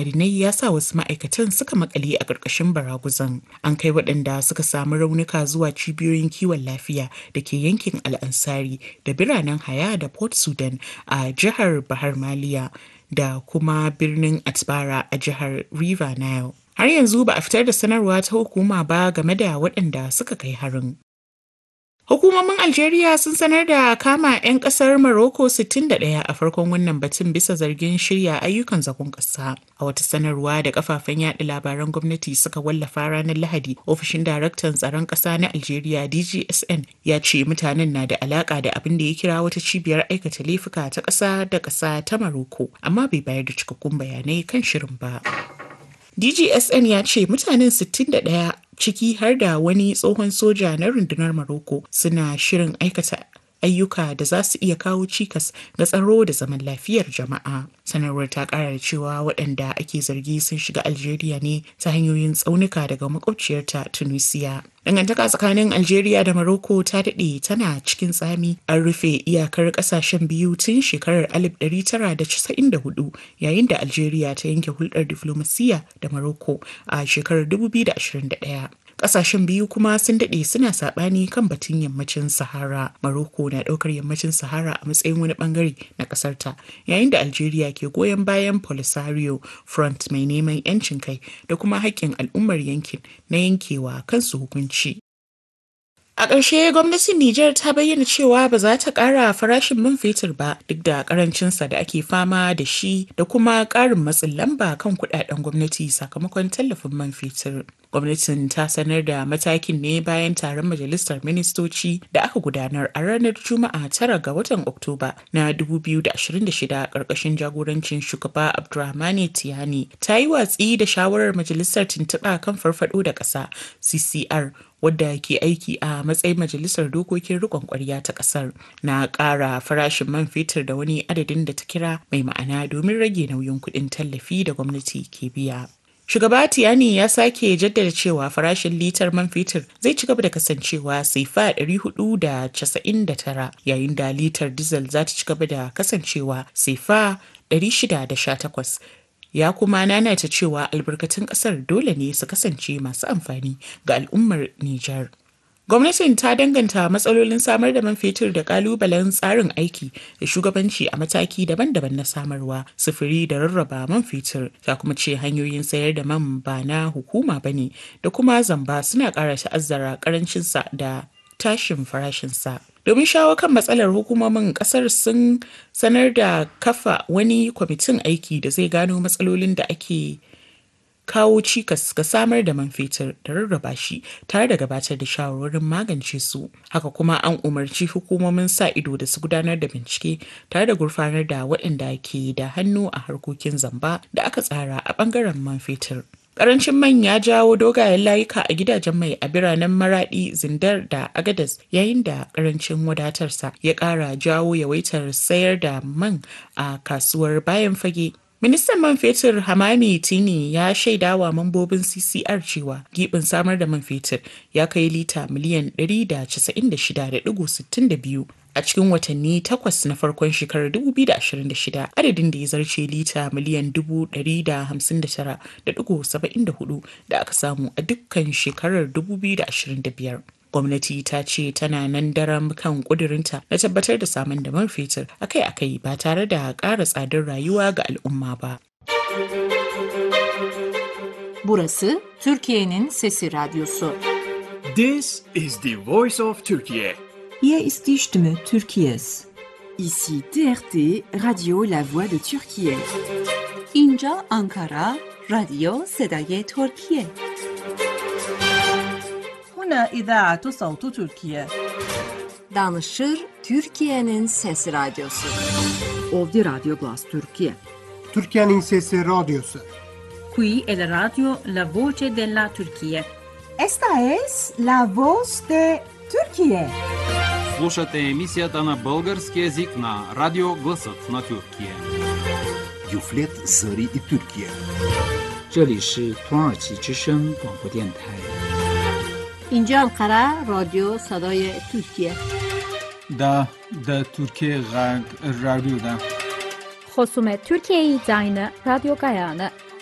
ma'adinai ya sa wasu ma'aikatan suka makale a ƙarƙashin baraguzan. An kai waɗanda suka samu raunuka zuwa cibiyoyin kiwon lafiya da ke yankin Al'ansari da biranen Haya da Port Sudan a jihar Bahar Maliya da kuma birnin Atbara a jihar River Nile. Har yanzu ba a fitar da sanarwa ta hukuma ba game da waɗanda suka kai harin. Hukumomin Algeria sun sanar da kama 'yan kasar Morocco 61 a farkon wannan batun bisa zargin shirya ayyukan zagon ƙasa. A wata sanarwa da kafafen yaɗa labaran gwamnati suka wallafa ranar Lahadi, ofishin daraktan tsaron ƙasa na Algeria DGSN ya ce mutanen na da alaƙa da abin da ya kira wata cibiyar aikata laifuka ta ƙasa da ƙasa ta Morocco, amma bai bayar da cikakkun bayanai kan shirin ba. DGSN ya ce mutanen 61 ciki har da wani tsohon soja na rundunar Morocco suna shirin aikata ayyuka da za su iya kawo cikas ga tsaro da zaman lafiyar jama'a. Sanarwar ta kara da cewa waɗanda ake zargi sun shiga Algeria ne ta hanyoyin tsaunuka daga makwabciyarta Tunisia. Dangantaka tsakanin Algeria da Morocco ta daɗe tana cikin tsami an rufe iyakar ƙasashen biyu tun shekarar 1994 yayin da Algeria ta yanke hulɗar diflomasiyya da Morocco a shekarar 2021. Ƙasashen biyu kuma sun daɗe suna saɓani kan batun yammacin Sahara. Morocco na ɗaukar yammacin Sahara a matsayin wani ɓangare na ƙasarta, yayin da Algeria ke goyon bayan Polisario Front mai neman 'yancin kai da kuma haƙƙin al'ummar yankin na yankewa kansu hukunci. A ƙarshe gwamnatin Nijar ta bayyana cewa ba za ta ƙara farashin man fetur ba duk da ƙarancinsa da ake fama da shi da kuma ƙarin matsin lamba kan kuɗaɗen gwamnati sakamakon tallafin man fetur. Gwamnatin ta sanar da matakin ne bayan taron majalisar ministoci da aka gudanar a ranar Juma'a tara ga watan Oktoba na 2026 ƙarƙashin jagorancin shugaba Abdurrahmane Tiyani ta yi watsi da shawarar majalisar tuntuɓa kan farfaɗo da ƙasa CCR wadda ke aiki a matsayin majalisar dokokin rikon kwarya ta kasar na ƙara farashin man fetur da wani adadin da ta kira mai ma'ana domin rage nauyin kuɗin tallafi da gwamnati ke biya. Shugaba Tiyani ya sake jaddada cewa farashin litar man fetur zai ci gaba da kasancewa saifa 499 yayin da litar diesel za ta ci gaba da kasancewa saifa 618 ya kuma nanata cewa albarkatun kasar dole ne su kasance masu amfani ga al'ummar Nijar. Gwamnatin ta danganta matsalolin samar da man fetur da kalubalen tsarin aiki da shugabanci a mataki daban-daban na samarwa, sufuri da rarraba man fetur, ta kuma ce hanyoyin sayar da man ba na hukuma ba ne da kuma zamba suna ƙara ta'azzara ƙarancinsa da tashin farashinsa. domin shawo kan matsalar hukumomin kasar sun sanar da kafa wani kwamitin aiki da zai gano matsalolin da ake kawo cikas ga samar da man fetur da rarraba shi tare da gabatar da shawarwarin magance su haka kuma an umarci hukumomin sa ido da su gudanar da bincike tare da gurfanar da waɗanda ke da hannu a harkokin zamba da aka tsara a ɓangaren man fetur Karancin man ya jawo dogayen layuka a gidajen mai a biranen Maradi, Zindar da Agadas yayin da karancin wadatarsa ya ƙara jawo yawaitar sayar da man a kasuwar bayan fage. Ministan man fetur Hamami Tini ya shaidawa mambobin CCR cewa gibin samar da man fetur ya kai lita miliyan 196.62 a cikin watanni takwas na farkon shekarar 2026 adadin da ya zarce lita miliyan 159.74 da aka samu a dukkan shekarar 2025. gwamnati ta ce tana nan daram kan kudurinta na tabbatar da samun da man fetur akai-akai ba tare da ƙara tsadar rayuwa ga al'umma ba. Burası Türkiye'nin Sesi Radyosu. This is the voice of Turkey. Hier ist die Stimme Türkiye's. Ici TRT Radio La Voix de Turquie. اینجا آنکارا رادیو صدای ترکیه هنا إذاعة صوت تركيا. Danışır Türkiye'nin Sesi Radyosu. Ovdje Radio Glas Turkije. Türkiye'nin Sesi Radyosu. Qui è la radio La Voce della Turchia. Esta es la voz de Turquie. Слушате емисията на български язик на Радио Гласът на Тюркия. Юфлет Зари и Тюркия. 这里是土耳其之声广播电台。 اینجا انقره رادیو صدای ترکیه دا دا ترکیه غرب رادیو دا خصوم ترکیه زاین رادیو گایانه